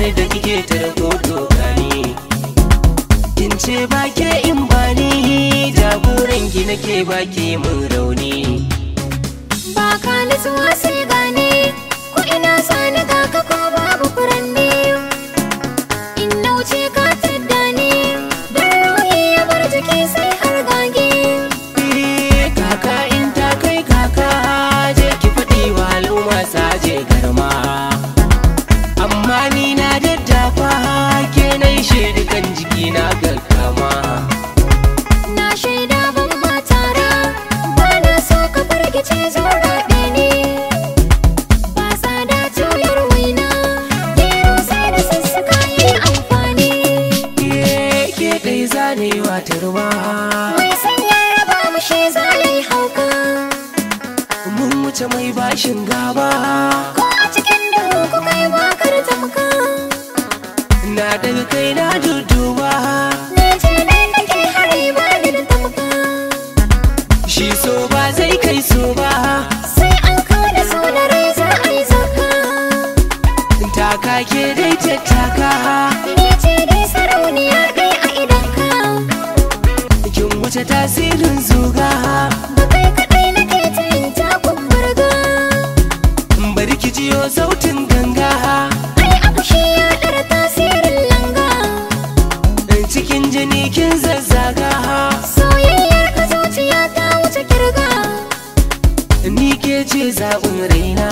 ni da kike tarko dokani kin ce ba ke in ba ni jagoran ki nake ba ke mun rauni ba ka nutsuwa sai gane ko ina sani ga ka ko babu furanni in na wuce ka tadda ni don ruhi ya bar jiki sai har gage Eh, kaka in ta kai kaka je ki faɗi wa al'umma saje garma amma ni na daddafa ke na yi shaidukan jiki na gaggama na shaida ban matara ba na so ka fargice zo raɗe ni ba tsada tuyar waina gero sai da sassaka yi amfani Eh, ke ɗai zanewa turma mai sanya raba mu shi zalai hauka mun wuce mai bashin gaba ko a cikin duhu ku kai bakar tamka na daga kai na dudduba ne ce dai nake hari ba ni da tamka shi so ba zai kai so ba sai an kawo da so da rai za a yi zaka taka ke dai tattaka ni ce dai sarauniya dai a idanka kin wuce tasirin zuga ba kai kaɗai nake ta yin takun burga bari ki jiyo sautin ganga ai abu shi ya ɗara tasirin langa cikin jini kin zazzaga soyayyar ka zuciya ta wuce kirga ni ke ce zaɓin raina